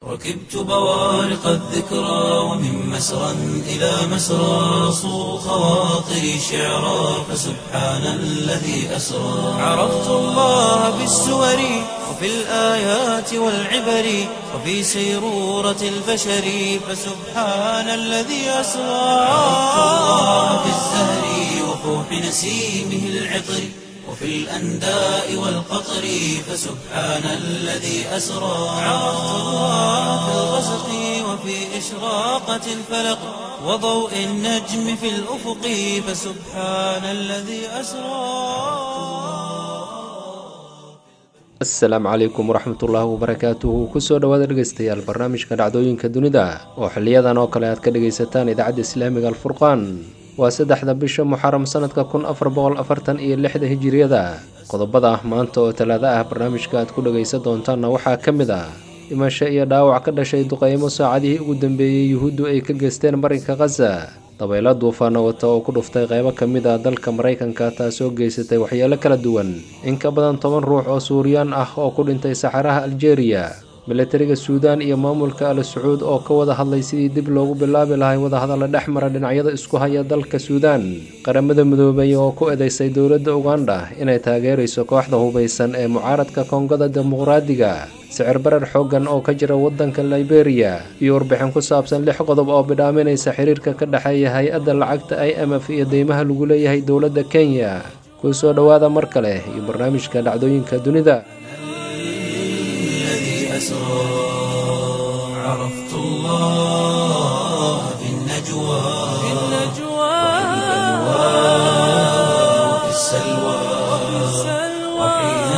ركبت بوارق الذكرى ومن مسرى إلى مسرى صو خواطري شعرا فسبحان الذي أسرى عرفت الله بالسور وفي الآيات والعبر وفي سيرورة البشر فسبحان الذي أسرى عرفت الله بالزهر وفوح نسيمه العطر وفي الأنداء والقطر فسبحان الذي أسرى عرفت الله في الغسق وفي إشراقة الفلق وضوء النجم في الأفق فسبحان الذي أسرى asalaamu calaykum waraxmatullaahi wabarakaatuhu kusoo dhowaada dhegeystayaal barnaamijka dhacdooyinka dunida oo xiliyadan oo kale aad ka dhegaysataan idaacadda islaamiga alfurqaan waa saddexda bisha muxaram sanadka kun afar boqol afartan iyo lixda hijiriyada qodobada ah maanta oo talaado ah barnaamijka aad ku dhagaysan doontaanna waxaa ka mid ah dhimasho iyo dhaawac ka dhashay duqeymo saacadihii ugu dambeeyey yuhuuddu ay ka geysteen marinka khaza dabaylo duufaana wata oo ku dhuftay qeybo ka mid ah dalka maraykanka taasoo geysatay waxyeelo kala duwan in ka badan toban ruux oo suuriyaan ah oo ku dhintay saxaraha aljeeriya milatariga suudaan iyo maamulka al sacuud oo ka wada hadlay sidii dib loogu bilaabi lahay wadahadalla dhex mara dhinacyada isku haya dalka suudaan qaramada midoobay oo ku eedeysay dowladda uganda inay taageerayso kooxda hubaysan ee mucaaradka koongada dimuqraadiga sicir barar xooggan oo ka jira waddanka liberiya iyo warbixin ku saabsan lix qodob oo bidhaaminaysa xiriirka ka dhexeeya hay-adda lacagta i m f iyo deymaha lagu leeyahay dowladda kenya kuu soo dhowaada mar kale iyo barnaamijka dhacdooyinka dunida عرفت الله في النجوى في النجوى وفي السلوى وحين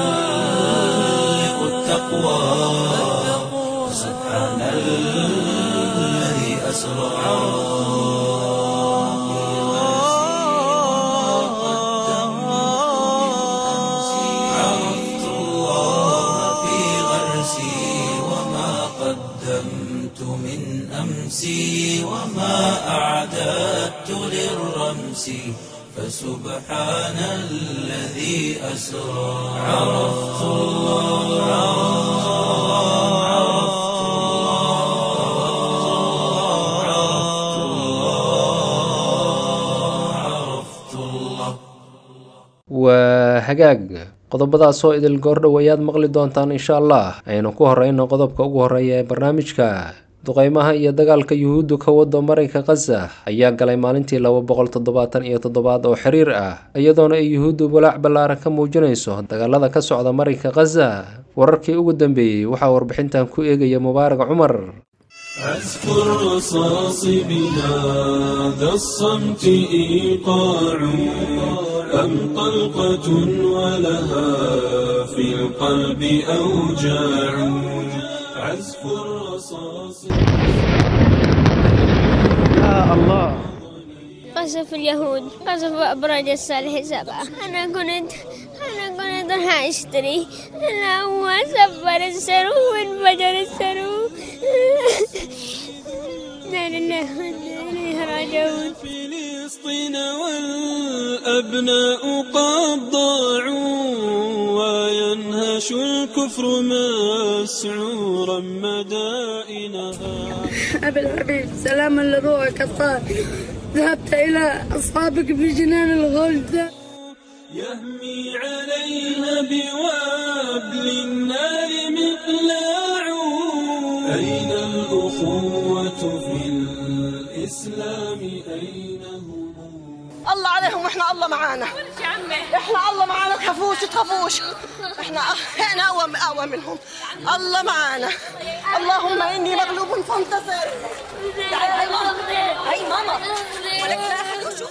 تحلق التقوى سبحان الذي أسرى عرفت الله في غرسي وما قدمت من أمسي وما أعددت للرمس فسبحان الذي أسرى عرفت الله عرفت الله عرفت الله عرفت الله waa hagaag qodobadaasoo idil goordhow ayaad maqli doontaan insha allah aynu ku horeyno qodobka ugu horeeya ee barnaamijka duqeymaha iyo dagaalka yuhuuddu ka wado marinka khaza ayaa galay maalintii laba boqol toddobaatan iyo toddobaad oo xiriir ah iyadoona ay yuhuuddu walaac ballaaran ka muujinayso dagaalada ka socda marinka khaza wararkii ugu dambeeyey waxaa warbixintan ku eegaya mubaarak cumar عزف الرصاص بهذا الصمت إيقاع أم طلقة ولها في القلب أوجاع عزف الرصاص قصف اليهود قصف أبراج الصالح سبعة أنا كنت أنا كنت راح أشتري أنا هو سفر السرو وانفجر السرو لا لله وإنا إليه راجعون فلسطين والأبناء قد ضاعوا وينهش الكفر مسعورا مدائنها أبي الحبيب سلاما لروحك الطاهر ذهبت إلى أصحابك في جنان الغلد يهمي عليها بوابل النار مقلاع أين الأخوة في الإسلام أين هم الله عليهم واحنا الله معانا احنا الله معانا تخافوش تخافوش احنا احنا اقوى اقوى منهم الله معانا اللهم اني مغلوب فانتصر تعالي هاي ماما هاي ماما ولك لا أحد يشوف.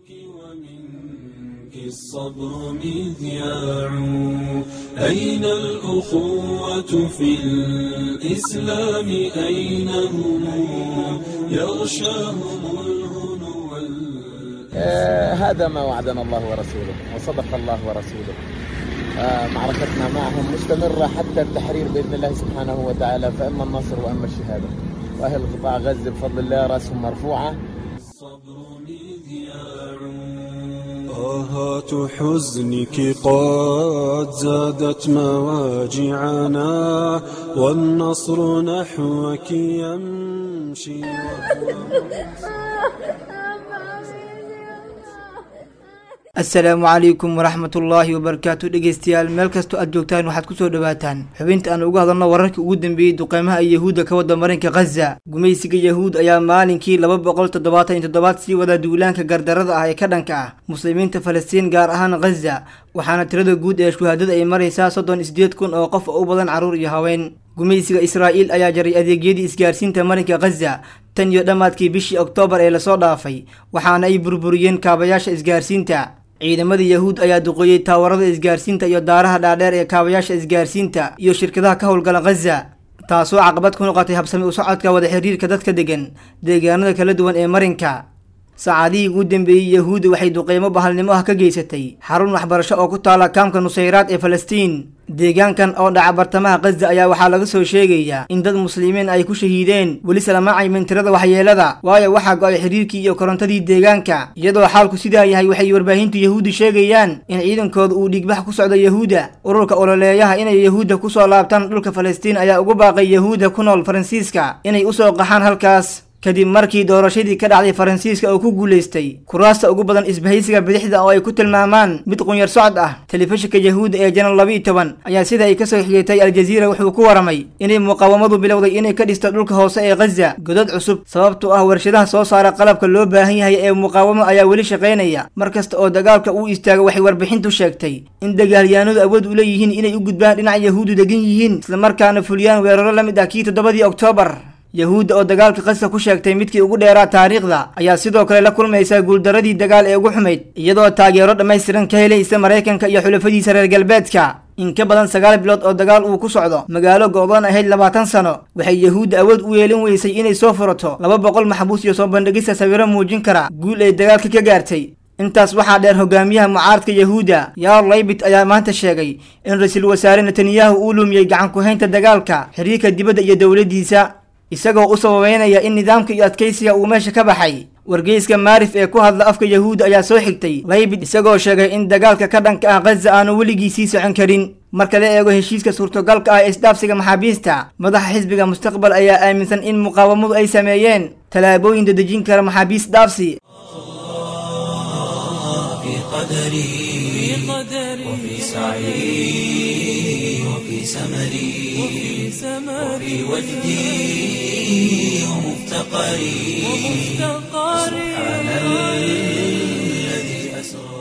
ومنك الصبر مذياع أين الأخوة في الإسلام أين هم يغشاهم الهنو وال- آه، هذا ما وعدنا الله ورسوله وصدق الله ورسوله آه، معركتنا معهم مستمرة حتى التحرير بإذن الله سبحانه وتعالى فإما النصر وإما الشهادة وأهل قطاع غزة بفضل الله رأسهم مرفوعة الصبر مذياع آهات حزنك قد زادت مواجعنا والنصر نحوك يمشي asalaamu calaykum waraxmatullaahi wabarakaatu dhegeystayaal meel kastoo aad joogtaan waxaad kusoo dhawaataan xubinta aan uga hadalno wararkii ugu dambeeyey duqeymaha ay yahuudda ka wada marinka khaza gumaysiga yahuud ayaa maalinkii laba boqol toddobaatan iyo toddobaad sii wada duulaanka gardarada ah ee ka dhanka ah muslimiinta falastiin gaar ahaan khaza waxaana tirada guud ee shuhaadada ay maraysaa soddon isideed kun oo qof oo u badan carruur iyo haween gumaysiga israa'iil ayaa jaray adeegyadii isgaarsiinta marinka khaza tan iyo dhammaadkii bishii oktoobar ee lasoo dhaafay waxaana ay burburiyeen kaabayaasha isgaarsiinta ciidamada yahuud ayaa duqeeyey taawarada isgaarsiinta iyo daaraha dhaadheer ee kaabayaasha isgaarsiinta iyo shirkadaha ka howlgala khaza taasoo caqabad ku noqotay habsami u socodka wada xiriirka dadka degan deegaanada kala duwan ee marinka saacadihii ugu dambeeyey yahuudda waxay duqeymo bahalnimo ah ka geysatay xarun waxbarasho oo ku taala kaamka nusayraad ee falastiin deegaankan oo dhaca bartamaha khaza ayaa waxaa laga soo sheegayaa in dad muslimiin ay ku shahiideen weli salamacaymin tirada waxyeelada waayo waxaa go-ay xiriirkii iyo korontadii deegaanka iyadoo xaalku sidaa yahay waxay warbaahintu yahuudda sheegayaan in ciidankooda uu dhiigbax ku socdo yahuudda ururka ololeeyaha inay yahuudda kusoo laabtaan dhulka falastiin ayaa ugu baaqay yahuudda ku nool faransiiska inay usoo qaxaan halkaas kadib markii doorashadii ka dhacday faransiiska oo ku guulaystay kuraasta ugu badan isbahaysiga bidixda oo ay ku tilmaamaan mid qunyar socod ah telefishinka yahuudda ee janal laba iyo toban ayaa sida ay kasoo xigitay aljaziira wuxuu ku waramay inay muqaawamadu bilowday inay ka dhisto dhulka hoose ee khaza godad cusub sababtoo ah warshadaha soo saara qalabka loo baahan yahay ee muqaawamo ayaa weli shaqaynaya mar kasta oo dagaalka uu istaago waxay warbixintu sheegtay in dagaalyahanadu awood u leeyihiin inay u gudbaan dhinaca yahuuddu degan yihiin islamarkaana fuliyaan weeraro la mid ah kii toddobadii oktoobar yahuudda oo dagaalka khaza ku sheegtay midkii ugu dheeraa taariikhda ayaa sidoo kale la kulmaysa guuldaradii dagaal ee ugu xumayd iyadoo taageero dhammaystiran ka helaysa maraykanka iyo xulafadiisa reer galbeedka in ka badan sagaal bilood oo dagaal uu ku socdo magaalo go-doon ahayd labaatan sano waxay yahuudda awood u yeelin weysay inay soo furato laba boqol maxbuus iyo soo bandhigista sawiro muujin kara guul ay dagaalka ka gaartay intaas waxaa dheer hogaamiyaha mucaaradka yahuudda yaar laybit ayaa maanta sheegay in ra-iisul wasaare netanyahu uu lumiyey gacan ku-haynta dagaalka xiriirka dibadda iyo dowladdiisa isagoo u sababeynaya in nidaamka iyo adkaysiga uu meesha ka baxay wargeyska maarif ee ku hadla afka yahuudda ayaa soo xigtay laybid isagoo sheegay in dagaalka ka dhanka ah khaza aanu weligii sii socon karin marka la eego heshiiska suurtogalka ah ee isdhaafsiga maxaabiista madaxa xisbiga mustaqbal ayaa aaminsan in muqaawamadu ay sameeyeen tallaabooyin dadejin kara maxaabiis dhaafsi وفي سعي وفي سمري وفي وجدي ومفتقري سبحان الذي أسرى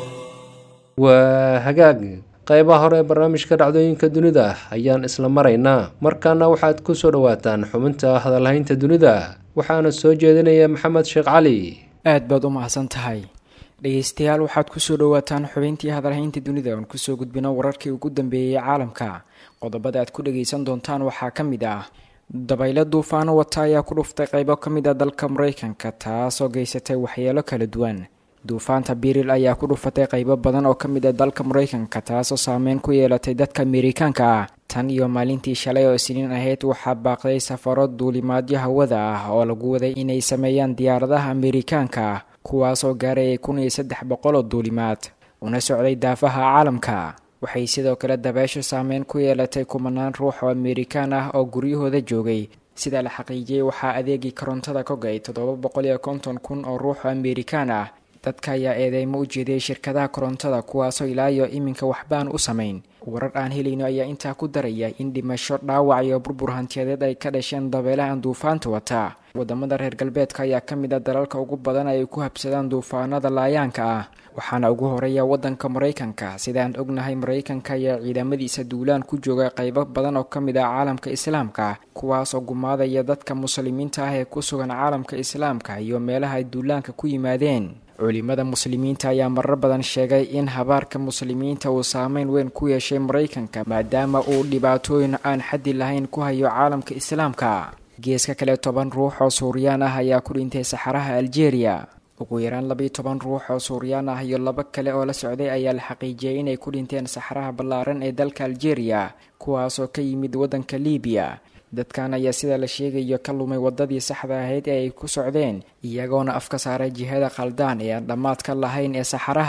waa hagaag qaybaha hore ee barnaamijka dhacdooyinka dunida ayaan isla maraynaa markaana waxaad ku soo dhowaataan xubinta hadalhaynta dunida waxaana soo jeedinaya maxamed sheekh cali aad baad u mahadsan tahay dhegeystayaal waxaad kusoo dhawaataan xubintii hadalhaynta dunida oon kusoo gudbino wararkii ugu dambeeyey caalamka qodobada aad ku dhageysan doontaan waxaa ka mid ah dabaylo duufaano wata ayaa ku dhuftay qeybo ka mid a dalka mareykanka taasoo geysatay waxyeelo kala duwan duufaanta biril ayaa ku dhufatay qeybo badan oo ka mid a dalka mareykanka taasoo saameyn ku yeelatay dadka amerikaanka ah tan iyo maalintii shalay oo isniin ahayd waxaa baaqday safaro duulimaadyo hawada ah oo lagu waday inay sameeyaan diyaaradaha amerikaanka ah kuwaasoo gaarayay kun iyo saddex boqol oo duulimaad una socday daafaha caalamka waxay sidoo kale dabeesho saameyn ku yeelatay kumanaan ruux oo amerikaan ah oo guryahooda joogay sida la xaqiijiyey waxaa adeegii korontada ka go-ay toddoba boqol iyo konton kun oo ruux oo amerikaan ah dadka ayaa eedeymo u jeediyey shirkadaha korontada kuwaasoo ilaa iyo iminka waxbaan u samayn warar aan helayno ayaa intaa ku daraya in dhimasho dhaawac iyo burbur hantiyadeed ay ka dhasheen dabeelahan duufaanta wata wadamada reer galbeedka ayaa ka mid a dalalka ugu badan ay ku habsadaan duufaanada laayaanka ah waxaana ugu horeeya wadanka maraykanka sidaan ognahay maraykanka ayaa ciidamadiisa duulaan ku jooga qeybo badan oo ka mid ah caalamka islaamka kuwaasoo gumaadaya dadka muslimiinta ah ee ku sugan caalamka islaamka iyo meelaha ay duulaanka ku yimaadeen culimada muslimiinta ayaa marar badan sheegay in habaarka muslimiinta uu saameyn weyn ku yeeshay maraykanka maadaama uu dhibaatooyin aan xaddi lahayn ku hayo caalamka islaamka geeska kale toban ruux oo suuriyaan ah ayaa ku dhintay saxaraha aljeeriya ugu yaraan labiiyo toban ruux oo suuriyaan ah iyo laba kale oo la socday ayaa la xaqiijiyay inay ku dhinteen saxaraha ballaaran ee dalka aljeeriya kuwaasoo ka yimid waddanka liibiya dadkan ayaa sida la sheegayo ka lumay wadadii saxda ahayd ee ay ku socdeen iyagoona afka saaray jihada khaldaan ee aan dhammaad ka lahayn ee saxaraha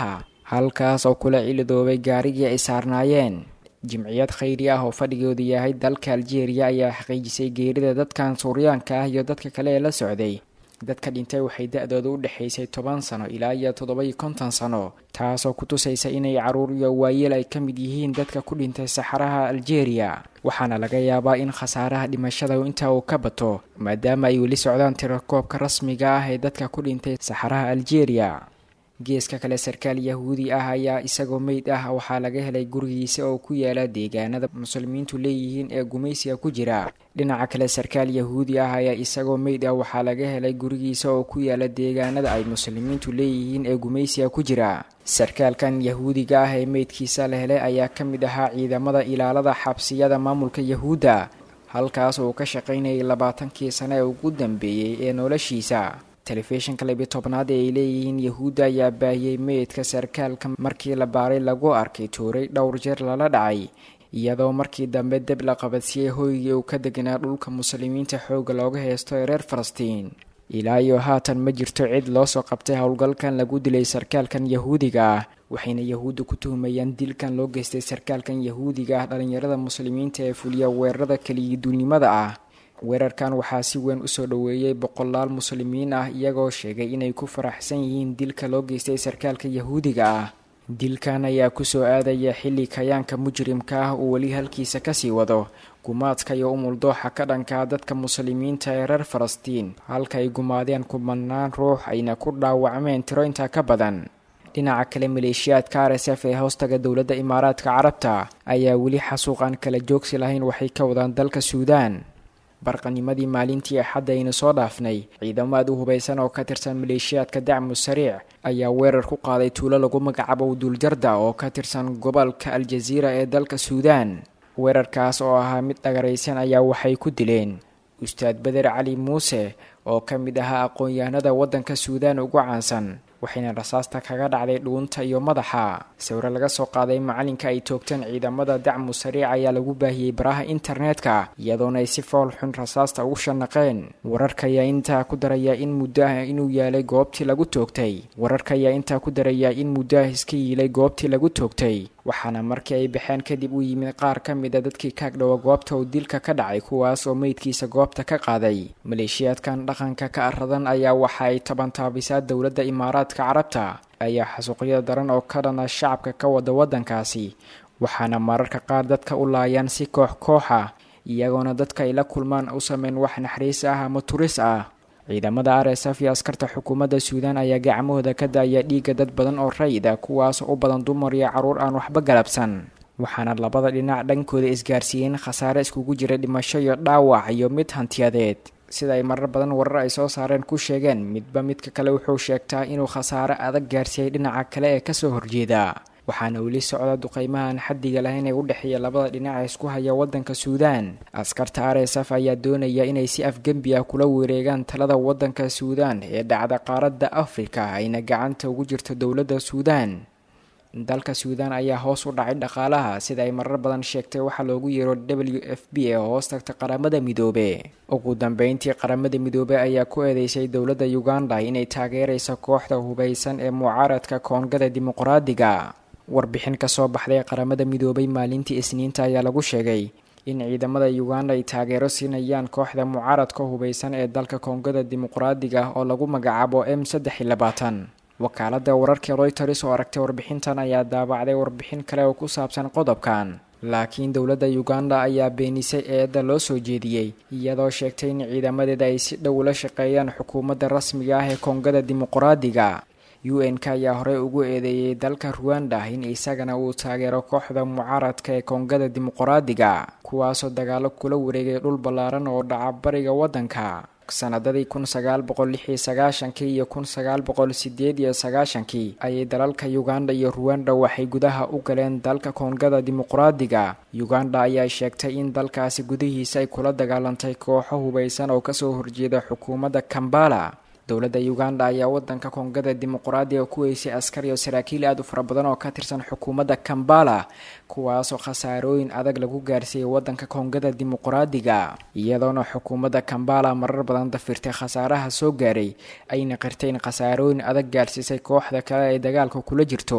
halkaas oo kula cilidoobay gaarigii ay saarnaayeen jimciyad khayri ah oo fadhigoodu yahay dalka aljeeriya ayaa xaqiijisay geerida dadkan suuryaanka ah iyo dadka kale ee la socday dadka dhintay waxay da-dooda u dhexaysay toban sano ilaa iyo toddoba-iyo konton sano taasoo ku tusaysa inay caruur iyo waayeel ay ka mid yihiin dadka ku dhintay saxaraha aljeeriya waxaana laga yaabaa in khasaaraha dhimashada intaa uu ka bato maadaama ay weli socdaan tirakoobka rasmiga ah ee dadka ku dhintay saxaraha aljeeriya geeska kale sarkaal yahuudi ah ayaa isagoo meyd ah waxaa laga helay gurigiisa oo ku yaala deegaanada muslimiintu leeyihiin ee gumaysiga ku jira dhinaca kale sarkaal yahuudi ah ayaa isagoo meyd ah waxaa laga helay gurigiisa oo ku yaala deegaanada ay muslimiintu leeyihiin ee gumaysiga ku jira sarkaalkan yahuudiga ah ee meydkiisa la helay ayaa ka mid ahaa ciidamada ilaalada xabsiyada maamulka yahuudda halkaas uu ka shaqaynayay labaatankii sane ee ugu dambeeyey ee noloshiisa telefishinka labiyo tobnaad ee ay leeyihiin yahuudda ayaa baahiyey meydka sarkaalka markii la baaray lagu arkay tuuray dhowr jeer lala dhacay iyadoo markii dambe deb la qabadsiiyey hoygii uu ka deganaa dhulka muslimiinta xoogga looga heysto ee reer falastiin ilaa iyo haatan ma jirto cid loo soo qabtay howlgalkan lagu dilay sarkaalkan yahuudiga ah waxayna yahuudda ku tuhumayaan dilkan loo geystay sarkaalkan yahuudiga ah dhalinyarada muslimiinta ee fuliya weerarada keliyaduulnimada ah weerarkan waxaa si weyn usoo dhoweeyey boqolaal muslimiin ah iyagoo sheegay inay ku faraxsan yihiin dilka loo geystay sarkaalka yahuudiga ah dilkan ayaa kusoo aadaya xilli kayaanka mujrimka ah uu weli halkiisa kasii wado gumaadka iyo umuldooxa ka dhankaa dadka muslimiinta ee reer falastiin halka ay gumaadeen kumanaan ruux ayna ku dhaawacmeen tiro intaa ka badan dhinaca kale maleeshiyaadka r s f ee hoostaga dowladda imaaraadka carabta ayaa weli xasuuqaan kala joogsi lahayn waxay ka wadaan dalka suudaan barqanimadii maalintii axadda aynu soo dhaafnay ciidamo aad u hubaysan oo ka tirsan maleeshiyaadka dacmu sariic ayaa weerar ku qaaday tuulo lagu magacaabo duuljarda oo ka tirsan gobolka aljaziira ee dalka suudaan weerarkaas oo ahaa mid dhagaraysan ayaa waxay ku dileen ustaad beder cali muuse oo ka mid ahaa aqoon-yahanada waddanka suudaan ugu caansan waxayna rasaasta kaga dhacday dhuunta iyo madaxa sawiro laga soo qaaday macalinka ay toogteen ciidamada dacmu sariic ayaa lagu baahiyey baraha internetka iyadoona ay si fool xun rasaasta ugu shanaqeen wararka ayaa intaa ku daraya in muddo ah inuu yaalay goobtii lagu toogtay wararka ayaa intaa ku daraya in muddo ah iska yiilay goobtii lagu toogtay waxaana markii ay baxeen kadib u yimid qaar ka mid a dadkii kaagdhowa goobta uu dilka ka dhacay kuwaas oo meydkiisa goobta ka qaaday maleeshiyaadkan dhaqanka ka aradan ayaa waxa ay tabantaabisaa dowladda imaaraadka carabta ayaa xasuuqyo daran oo ka dhana shacabka ka wada waddankaasi waxaana mararka qaar dadka u laayaan si koox koox ah iyagoona dadka ay la kulmaan u sameyn wax naxariis ah ama turis ah ciidamada r s f iyo askarta xukuumadda suudaan ayaa gacmahooda ka daaya dhiigga dad badan oo rayid ah kuwaasoo u badan dumar iyo carruur aan waxba galabsan waxaana labada dhinac dhankooda isgaarsiiyeen khasaare iskugu jira dhimasho iyo dhaawac iyo mid hantiyadeed sida ay marar badan warar ay soo saareen ku sheegeen midba midka kale wuxuu sheegtaa inuu khasaare adag gaarsiiyey dhinaca kale ee kasoo horjeeda waxaana weli socda duqeymahan xaddiga lahayn ee u dhexeeya labada dhinac ee isku haya waddanka suudaan askarta r s f ayaa doonaya inay si afgembi ah kula wareegaan talada waddanka suudaan ee dhacda qaaradda afrika ayna gacanta ugu jirto dowladda suudaan dalka suudaan ayaa hoos u dhacay dhaqaalaha sida ay marar badan sheegtay waxaa loogu yeero w f b ee hoos tagta qaramada midoobe ugu dambeyntii qaramada midoobe ayaa ku eedeysay dowladda uganda inay taageerayso kooxda hubaysan ee mucaaradka koongada dimuqraadiga warbixin kasoo baxday qaramada midoobay maalintii isniinta ayaa lagu sheegay in ciidamada uganda ay taageero siinayaan kooxda mucaaradka hubaysan ee dalka koongada dimuqraadiga oo lagu magacaabo m saddex iyo labaatan wakaalada wararka royters oo aragtay warbixintan ayaa daabacday warbixin kale oo ku saabsan qodobkan laakiin dowladda uganda ayaa beenisay eedda loo soo jeediyey iyadoo sheegtay in ciidamadeeda ay si dhow ula shaqeeyaan xukuumadda rasmiga ah ee koongada dimuqraadiga u n k ayaa horey ugu eedeeyey dalka ruwanda in isagana uu taageero kooxda mucaaradka ee koongada dimuqraadiga kuwaasoo dagaalo kula wareegay dhul ballaaran oo dhaca bariga waddanka sanadadii kun sagaal boqol lix iyo sagaashankii iyo kun sagaal boqol sideed iyo sagaashankii ayay dalalka uganda iyo ruwanda waxay gudaha u galeen dalka koongada dimuqraadiga uganda ayaa sheegtay in dalkaasi gudihiisa ay kula dagaalantay kooxo hubaysan oo kasoo horjeeda xukuumadda kambala dowladda uganda ayaa wadanka koongada dimuqraadiga ku weysay askar iyo saraakiil aada u fara badan oo ka tirsan xukuumadda kambala kuwaasoo khasaarooyin adag lagu gaarsiiyey wadanka koongada dimuqraadiga iyadoona xukuumadda kambala marar badan dafirtay khasaaraha soo gaaray ayna qirtay in khasaarooyin adag gaarsiisay kooxda kale ee dagaalka kula jirto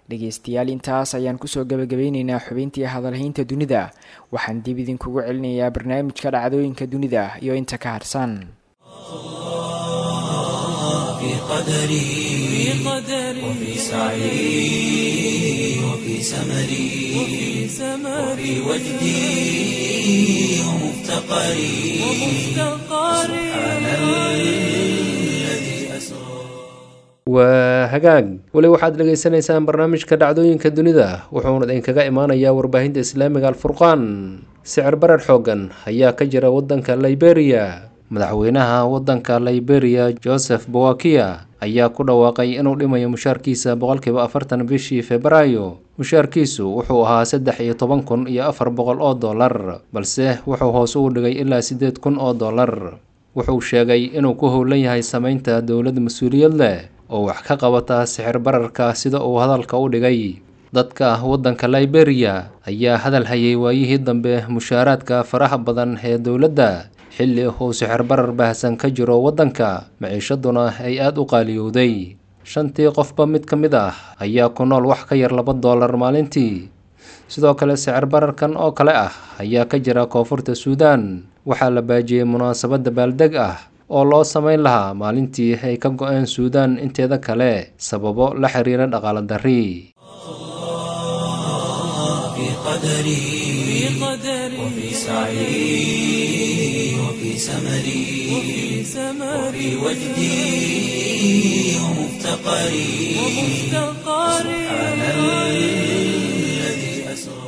dhegeystayaal intaas ayaan kusoo gabagabeyneynaa xubintii hadalhaynta dunida waxaan dib idinkugu celinayaa barnaamijka dhacdooyinka dunida iyo inta ka harsan في قدري وفي سعي وفي سمري وفي وجدي ومفتقري سبحان الذي أسرى waa hagaag weli waxaad dhagaysanaysaan barnaamijka dhacdooyinka dunida wuxuuna idinkaga imaanayaa warbaahinta islaamiga alfurqaan sicir barar xoogan ayaa ka jira wadanka liberia madaxweynaha wadanka liberia joseph bowakia ayaa ku dhawaaqay inuu dhimayo mushaarkiisa boqolkiiba afartan bishii febraayo mushaarkiisu wuxuu ahaa saddex iyo toban kun iyo afar boqol oo dollar balse wuxuu hoos ugu dhigay ilaa siddeed kun oo dollar wuxuu sheegay inuu ku howlan yahay sameynta dowlad mas-uuliyad leh oo wax ka qabata sixir bararka sida uu hadalka u dhigay dadka waddanka liberia ayaa hadal hayay waayihii dambe mushaaraadka faraha badan ee dowladda xilli uu sixir barar baahsan ka jiro waddanka maciishaduna ay aada u qaaliyowday shantii qofba mid ka mid ah ayaa ku nool wax ka yar laba doolar maalintii sidoo kale sicir bararkan oo kale ah ayaa ka jira koonfurta suudaan waxaa la baajiyey munaasabadda baaldeg ah oo loo sameyn lahaa maalintii ay ka go-een suudaan inteeda kale sababo la xiriira dhaqaalo darri في قدري وفي سعي وفي سمري وفي وجدي ومفتقري سبحان الذي أسرى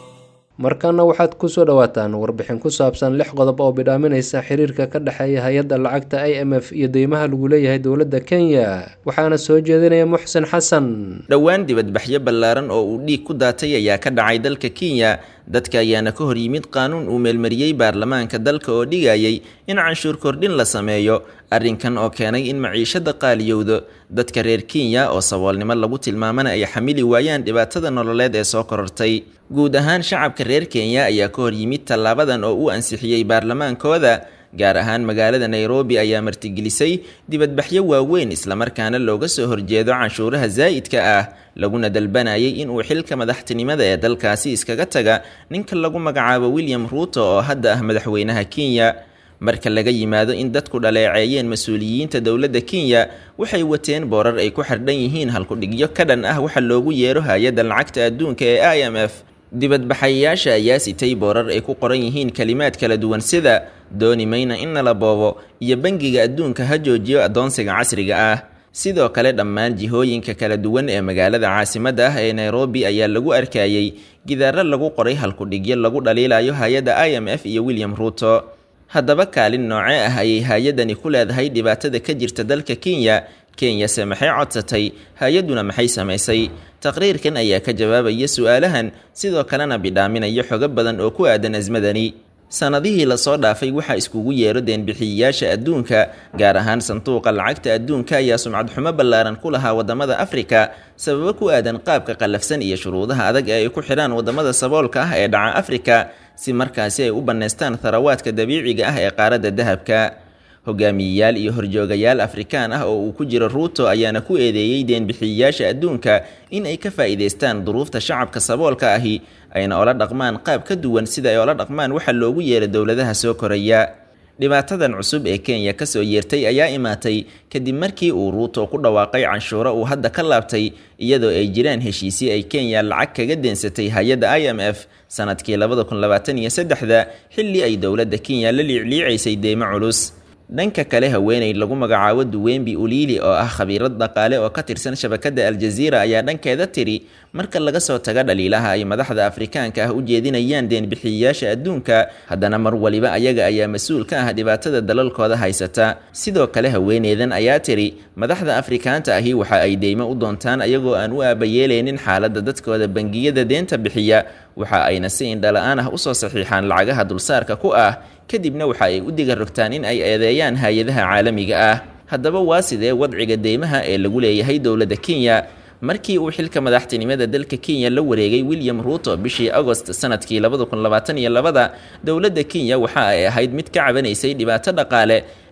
markana waxaad kusoo dhawaataan warbixin ku saabsan lix qodob oo bidhaaminaysa xiriirka ka dhexeeya hay-adda lacagta i m f iyo deymaha lagu leeyahay dowladda kenya waxaana soo jeedinaya muxsin xasan dhowaan dibadbaxyo ballaaran oo uu dhiig ku daatay ayaa ka dhacay dalka kenya dadka ayaana ka hor yimid qaanuun uu meelmariyey baarlamaanka dalka oo dhigayay in canshuur kordhin la sameeyo arrinkan oo keenay in maciishada qaaliyowdo dadka reer kenya oo saboolnimo lagu tilmaamana ay xamili waayaan dhibaatada nololeed ee soo korortay guud ahaan shacabka reer kenya ayaa ka hor yimid tallaabadan oo uu ansixiyey baarlamaankooda gaar ahaan magaalada nairobi ayaa martigelisay dibadbaxyo waaweyn islamarkaana looga soo horjeedo canshuuraha zaa'idka ah laguna dalbanayay inuu xilka madaxtinimada ee dalkaasi iskaga taga ninka lagu magacaabo william ruuto oo hadda ah madaxweynaha kenya marka laga yimaado in dadku dhaleeceeyeen mas-uuliyiinta dowladda kenya waxay wateen boorar ay ku xardhan yihiin halkudhigyo ka dhan ah waxa loogu yeero hay-adda lacagta adduunka ee i m f dibadbaxayaasha ayaa sitay boorar ay ku qoran yihiin kalimaad kala duwan sida dooni mayna in nala boobo iyo bangiga adduunka ha joojiyo addoonsiga casriga ah sidoo kale dhammaan jihooyinka kala duwan ee magaalada caasimadda ah ee nairobi ayaa lagu arkayey gidaaro lagu qoray halkudhigyo lagu dhaliilayo hay-adda i m f iyo william ruuto haddaba kaalin noocee ah ayay hay-addani ku leedahay dhibaatada ka jirta dalka kenya kenyase maxay codsatay hay-adduna maxay samaysay taqriirkan ayaa ka jawaabaya su-aalahan sidoo kalena bidhaaminaya xogo badan oo ku aadan asmadani sanadihii lasoo dhaafay waxaa iskugu yeero deenbixiyayaasha adduunka gaar ahaan sanduuqa lacagta adduunka ayaa sumcad xumo ballaaran ku lahaa waddamada afrika sababo ku aadan qaabka qallafsan iyo shuruudaha adag ee ay ku xidhaan waddamada saboolka ah ee dhaca afrika si markaasi ay u bannaystaan tharawaadka dabiiciga ah ee qaaradda dahabka hogaamiyeyaal iyo horjoogayaal afrikaan ah oo uu ku jiro ruuto ayaana ku eedeeyey deenbixiyayaasha adduunka in ay ka faa'iidaystaan duruufta shacabka saboolka ahi ayna ola dhaqmaan qaab ka duwan sida ay ola dhaqmaan waxa loogu yeero dowladaha soo koraya dhibaatadan cusub ee kenya kasoo yeertay ayaa imaatay kadib markii uu ruuto ku dhawaaqay canshuuro uu hadda ka laabtay iyadoo ay jiraan heshiisyo ay kenya lacag kaga deensatay hay-adda i m f sanadkii labada kun labaatan iyo saddexda xilli ay dowladda kenya la liicliicaysay deymo culus dhanka kale haweeney lagu magacaabo duwembi uliili oo ah khabiirad dhaqaale oo ka tirsan shabakadda aljaziira ayaa dhankeeda tiri marka laga soo taga dhaliilaha ay madaxda afrikaanka ah u jeedinayaan deenbixiyayaasha adduunka haddana mar waliba ayaga ayaa mas-uul ka ah dhibaatada dalalkooda haysata sidoo kale haweeneydan ayaa tiri madaxda afrikaanta ahi waxa ay deymo u doontaan ayagoo aan u aabayeeleynin xaaladda dadkooda bangiyada deenta bixiya waxa ayna si indhala-aan ah usoo saxiixaan lacagaha dulsaarka ku ah kadibna waxa ay u diga rogtaan in ay eedeeyaan hay-adaha caalamiga ah haddaba waa sidee wadciga deymaha ee lagu leeyahay dowladda kenya markii uu xilka madaxtinimada dalka kenya la wareegay william ruuto bishii agost sanadkii labada kun labaatan iyo labada dowladda kenya waxa ay ahayd mid ka cabanaysay dhibaato dhaqaale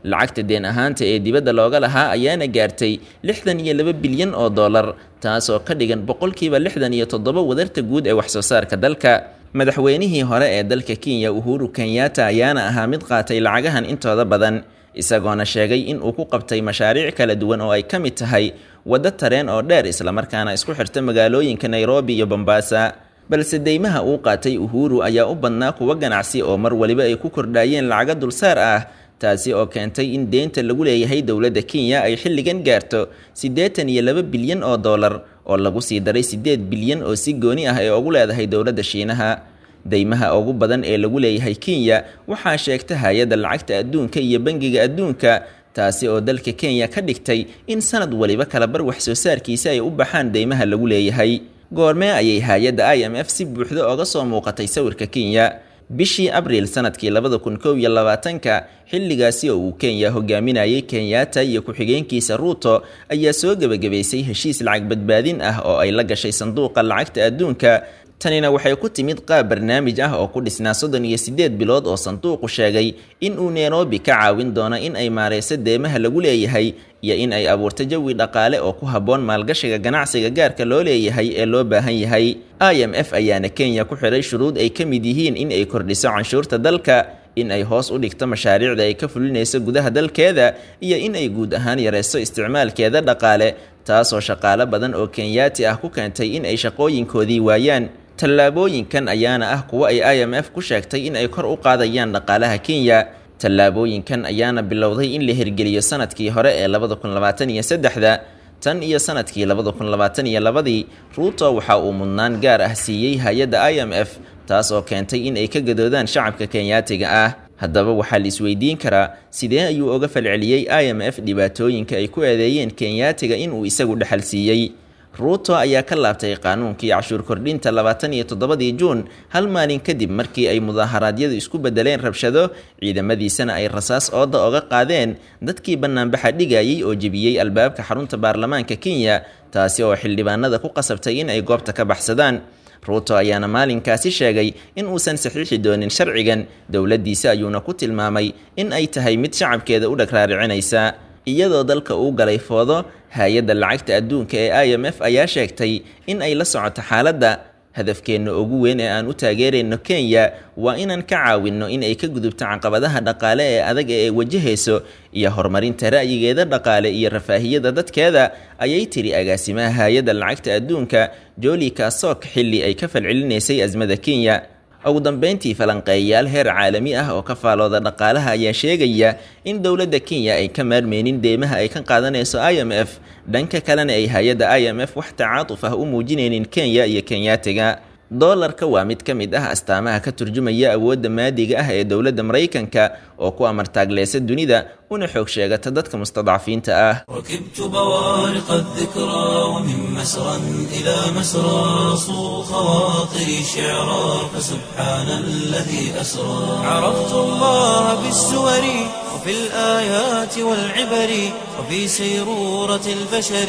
lacagta deen ahaanta ee dibadda looga lahaa ayaana gaartay lixdan iyo laba bilyan oo dollar taasoo ka dhigan boqolkiiba lixdan iyo toddoba wadarta guud ee waxsoo saarka dalka madaxweynihii hore ee dalka kenya uhuru kenyatta ayaana ahaa mid qaatay lacagahan intooda badan isagoona sheegay in uu ku qabtay mashaariic kala duwan oo ay ka mid tahay waddo tareen oo dheer islamarkaana isku xirta magaalooyinka nairobi iyo bombasa balse deymaha uu qaatay uhuru ayaa u badnaa kuwa ganacsi oo mar waliba ay ku kordhaayeen lacago dulsaar ah taasi oo keentay in deynta lagu leeyahay dowladda kenya ay xilligan gaarto siddeetan iyo laba bilyan oo dollar oo lagu sii daray siddeed bilyan oo si gooni ah ee ugu leedahay dowladda shiinaha deymaha ugu badan ee lagu leeyahay kenya waxaa sheegta hay-adda lacagta adduunka iyo bangiga adduunka taasi oo dalka kenya ka dhigtay in sanad waliba kalabar wax soo saarkiisa ay u baxaan deymaha lagu leeyahay goormee ayay hay-adda i m f si buuxda oga soo muuqatay sawirka kenya bishii abriil sanadkii labada kun kow iyo labaatanka xilligaasi oo uu kenya hogaaminayay kenyatta iyo ku-xigeenkiisa ruuto ayaa soo gebagabaysay heshiis lacag badbaadin ah oo ay la gashay sanduuqa lacagta adduunka tanina waxay ku timid qaab barnaamij ah oo ku dhisnaa soddon iyo siddeed bilood oo sanduuqu sheegay in uu nairobi ka caawin doono in ay maareyso deemaha lagu leeyahay iyo in ay abuurto jawi dhaqaale oo ku habboon maalgashiga ganacsiga gaarka loo leeyahay ee loo baahan yahay i m f ayaana kenya ku xiray shuruud ay ka mid yihiin in ay kordhiso canshuurta dalka in ay hoos u dhigto mashaariicda ay ka fulinayso gudaha dalkeeda iyo in ay guud ahaan yareyso isticmaalkeeda dhaqaale taasoo shaqaale badan oo kenyaati ah ku keentay in ay shaqooyinkoodii waayaan tallaabooyinkan ayaana ah kuwo ay i m f ku sheegtay in ay kor u qaadayaan dhaqaalaha kenya tallaabooyinkan ayaana bilowday in la hirgeliyo sanadkii hore ee labada kun labaatan iyo saddexda tan iyo sanadkii labada kun labaatan iyo labadii ruuto waxa uu mudnaan gaar ah siiyey hay-adda i m f taas oo keentay in ay ka gadoodaan shacabka kenyaatiga ah haddaba waxaa la isweydiin karaa sidee ayuu oga falceliyey i m f dhibaatooyinka ay ku eedeeyeen kenyaatiga inuu isagu dhexal siiyey ruuto ayaa ka laabtay qaanuunkii cashuur kordhinta labaatan iyo toddobadii juun hal maalin kadib markii ay mudaaharaadyadu isku bedeleen rabshado ciidamadiisana ay rasaas ooda oga qaadeen dadkii bannaanbaxa dhigayay oo jebiyey albaabka xarunta baarlamaanka kenya taasi oo xildhibaanada ku qasabtay in ay goobta ka baxsadaan ruuto ayaana maalinkaasi sheegay in uusan saxiixi doonin sharcigan dowladdiisa ayuuna ku tilmaamay in ay tahay mid shacabkeeda u dhag raaricinaysa iyadoo dalka uu galay foodo hay-adda lacagta adduunka ee i m f ayaa sheegtay in ay la socoto xaaladda hadafkeenna ugu weyn ee aan u taageerayno kenya waa inaan ka caawinno in ay ka gudubto caqabadaha dhaqaale ee adag ee ay wajahayso iyo horumarinta ra'yigeeda dhaqaale iyo rafaahiyada dadkeeda ayay tiri agaasimaha hay-adda lacagta adduunka joli kasok xilli ay ka falcelinaysay asmada kenya ugu dambeyntii falanqeeyayaal heer caalami ah oo ka faalooda dhaqaalaha ayaa sheegaya in dowladda kenya ay ka maarmeynin deymaha ay ka qaadanayso i m f dhanka kalena ay hay-adda i m f wax tacaatuf ah u muujinaynin kenya iyo kenyaatiga doolarka waa mid ka mid ah astaamaha ka turjumaya awoodda maadiga ah ee dowladda maraykanka oo ku amartaagleysa dunida una xoog sheegata dadka mustadcafiinta ah ركبت بوارق الذكرى ومن مسرى إلى مسرى صو خواطري شعرا فسبحان الذي أسرى عرفت الله بالسور وفي الآيات والعبر وفي سيرورة البشر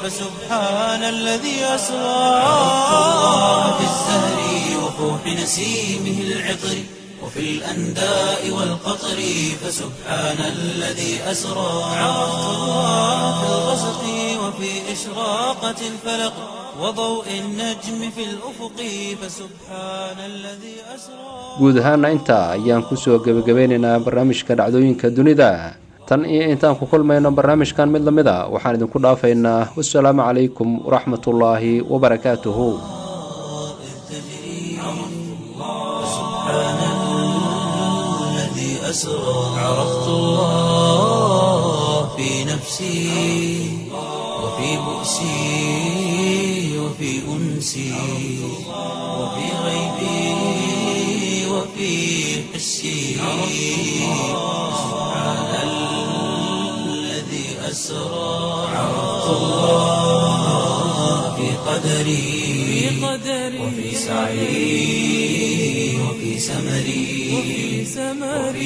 فسبحان الذي أسرى عرفت الله بالزهر وفوح نسيمه العطر وفي الأنداء والقطر فسبحان الذي أسرى عرفت الله في الغسق وفي إشراقة الفلق وضوء النجم في الأفق فسبحان الذي أسرى guud ahaana intaa ayaan kusoo gebagabeynaynaa barnaamijka dhacdooyinka dunida tan iyo intaan ku kulmayno barnaamijkan mid lamid a waxaan idinku dhaafaynaa wasalaamu calaykum waraxmatullaahi wabarakaatuhu الذي أسرى عرفت الله في نفسي وفي بؤسي وفي أنسي وفي غيبي وفي حسي سبحان الذي أسرى عرفت الله في قدري وفي سعي وفي سمري وفي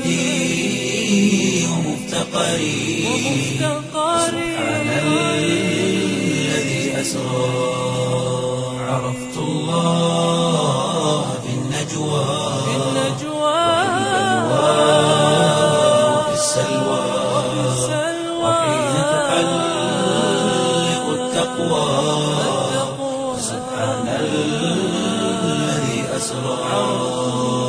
وجدي ومفتقري سبحان الذي أسرى عرفت الله في النجوى وفي السلوى التقوى سبحان الذي أسرى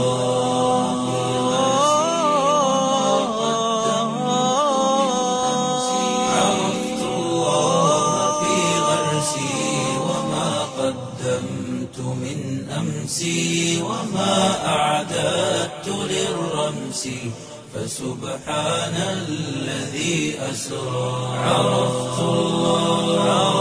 عرفت الله في غرسي وما قدمت من أمسي وما أعددت للرمس فسبحان الذي أسرى عرفت الله